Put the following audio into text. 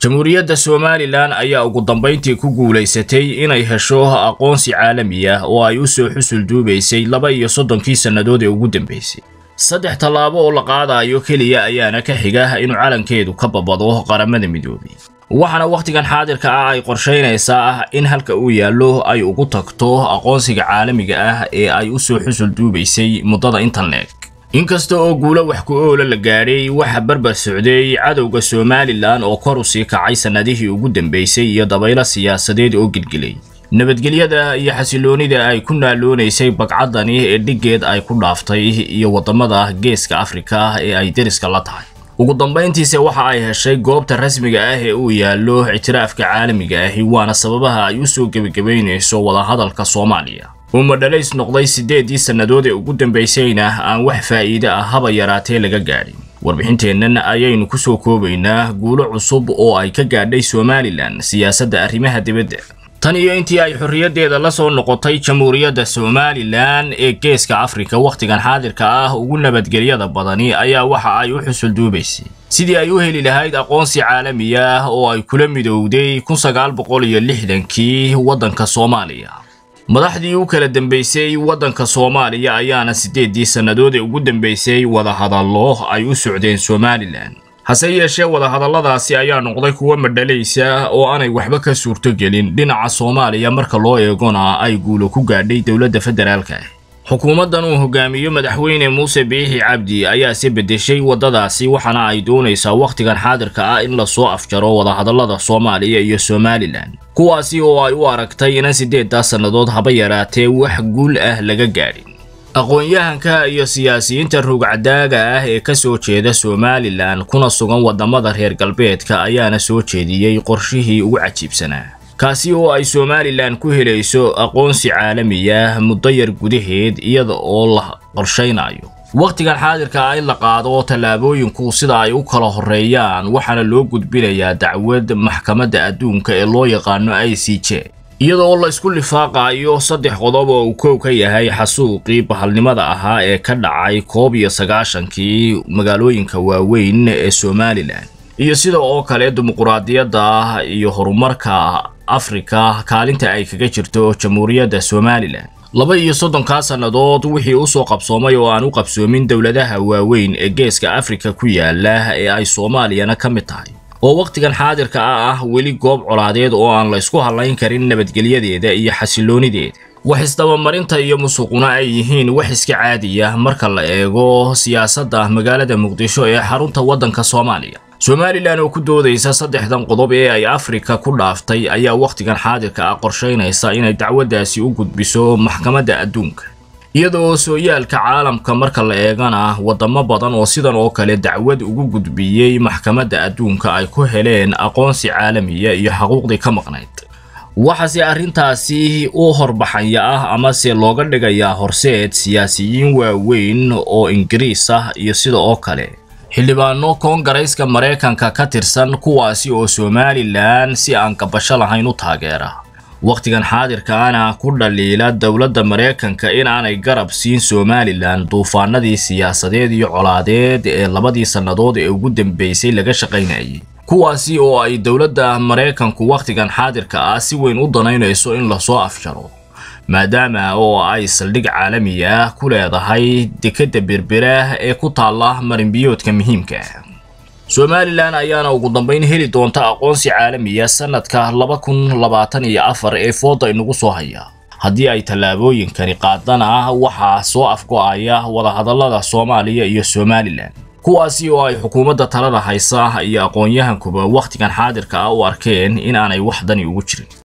jamhuuriyadda somalilan ayaa ugu dambayntii ku guulaysatay inay hesho aqoonsi caalami ah oo ay u soo xusul duubaysay laba iyo soddonkii sannadood ee ugu dambaysay saddex tallaabo oo la qaadayo keliya ayaana ka xiga inuu calankeedu ka babado qaramada midoobay waxaana wakhtigan xaadirka ah ay qorshaynaysaa in halka uu yaallo ay ugu tagto aqoonsiga caalamiga ah ee ay u soo xusul duubaysay muddada intan leeg inkasta oo guulo wax ku oola la gaadhay waxa barbar socday cadowga somalilan oo kor u sii kacay sannadihii ugu dambaysay iyo dabaylo siyaasadeed oo gilgilay nabadgelyada iyo xasiloonida ay ku naaloonaysay bagcaddani ee dhiggeed ay ku dhaaftay iyo waddamada geeska afrika ee ay deriska la tahay ugu dambayntiise waxa ay heshay goobta rasmiga ah ee uu yaallo ictiraafka caalamiga ahi waana sababaha ay u soo gebagabaynayso wadahadalka soomaaliya uu madhalays noqday siddeeddii sannadood ee ugu dambaysayna aan wax faa'iide ah haba yaraatee laga gaadhin warbixinteennan ayaynu ku soo koobaynaa guulo cusub oo ay ka gaadhay somalilan siyaasadda arrimaha dibadda tan iyo intii ay xorriyaddeeda la soo noqotay jamhuuriyadda somalilan ee geeska afrika wakhtigan xaadirka ah ugu nabadgelyada badani ayaa waxa ay u xusul duubaysay sidii ay u heli lahayd aqoonsi caalami ah oo ay kula midowday kun sagaal boqol iyo lixdankii waddanka soomaaliya madaxdii u kala dambaysay waddanka soomaaliya ayaana siddeeddii sannadood ee ugu dambaysay wadahadallo ay u socdeen somalilan hase yeeshee wadahadalladaasi ayaa noqday kuwo madhalaysa oo aanay waxba ka suurtogelin dhinaca soomaaliya marka loo eegona ay guulo ku gaadhay dowladda federaalka ah xukuumaddan uu hogaamiyo madaxweyne muuse biixi cabdi ayaase beddeshay waddadaasi waxaana ay doonaysaa wakhtigan xaadirka ah in lasoo afjaro wadahadallada soomaaliya iyo somalilan kuwaasi oo ay u aragtay inan siddeeddaa sannadood haba yaraatee wax guul ah laga gaadhin aqoon-yahanka iyo siyaasiyiinta rugcadaaga ah ee ka soo jeeda somalilan kuna sugan waddamada reer galbeedka ayaana soo jeediyey qorshihii ugu cajiibsanaa kaasi oo ay somalilan ku helayso aqoonsi caalamiya muddo yar gudaheed iyada oo la qorshaynayo wakhtigan xaadirka ah in la qaado tallaabooyinku sida ay u kala horreeyaan waxaana loo gudbinayaa dacwad maxkamadda adduunka ee loo yaqaano i c j iyadoo la isku lifaaqayo saddex qodob oo uu koow ka yahay xasuuqii bahalnimada ahaa ee ka dhacay koob iyo sagaashankii magaalooyinka waaweyn ee somalilan iyo sida oo kale dimuquraadiyadda iyo horumarka afrika kaalinta ay kaga jirto jamhuuriyadda somalilan laba iyo soddonkaa sannadood wixii u soo qabsoomay oo aan u qabsoomin dowladaha waaweyn ee geeska afrika ku yaala ee ay soomaaliyana ka mid tahay oo wakhtigan xaadirka ah ah weli goob colaadeed oo aan la ysku hallayn karin nabadgelyadeeda iyo xasiloonideeda wax isdabamarinta iyo musuquna ay yihiin wax iska caadiya marka la eego siyaasadda magaalada muqdisho ee xarunta waddanka soomaaliya somalilan oo ku doodaysa saddexdan qodob ee ay afrika ku dhaaftay ayaa wakhtigan xaadirka ah qorshaynaysa inay dacwaddaasi u gudbiso maxkamadda adduunka iyada oo sooyaalka caalamka marka la eegana waddamo badan oo sidan oo kale dacwad ugu gudbiyey maxkamadda adduunka ay ku heleen aqoonsi caalamiya iyo xaquuqdii ka maqnayd waxaase arrintaasi u horbaxanya ah amase looga dhigayaa horseed siyaasiyiin waaweyn oo ingiriis ah iyo sida oo kale xildhibaano koongarayska maraykanka ka tirsan kuwaasi oo somalilan si aan gabasho lahayn u taageera wakhtigan xaadirkaana ku dhaliila dowladda maraykanka in aanay garab siin somalilan duufaanadii siyaasadeed iyo colaadeed ee labadii sannadood ee ugu dambaysay laga shaqaynayay kuwaasi oo ay dowladda maraykanku wakhtigan xaadirka ah si weyn u danaynayso in lasoo afjaro maadaama oo ay saldhig caalami ah ku leedahay dekedda berbera ee ku taalla marinbiyoodka muhiimka ah somalilan ayaana ugu dambayn heli doonta aqoonsi caalamiya sannadka laba kun labaatan iyo afar ee fooda inagu soo haya haddii ay tallaabooyinkani qaadana waxaa soo afgo'aya wadahadallada soomaaliya iyo somalilan kuwaasi oo ay xukuumadda talada haysa iyo aqoon-yahankuba wakhtigan xaadirka ah u arkeen in aanay wax dani ugu jirin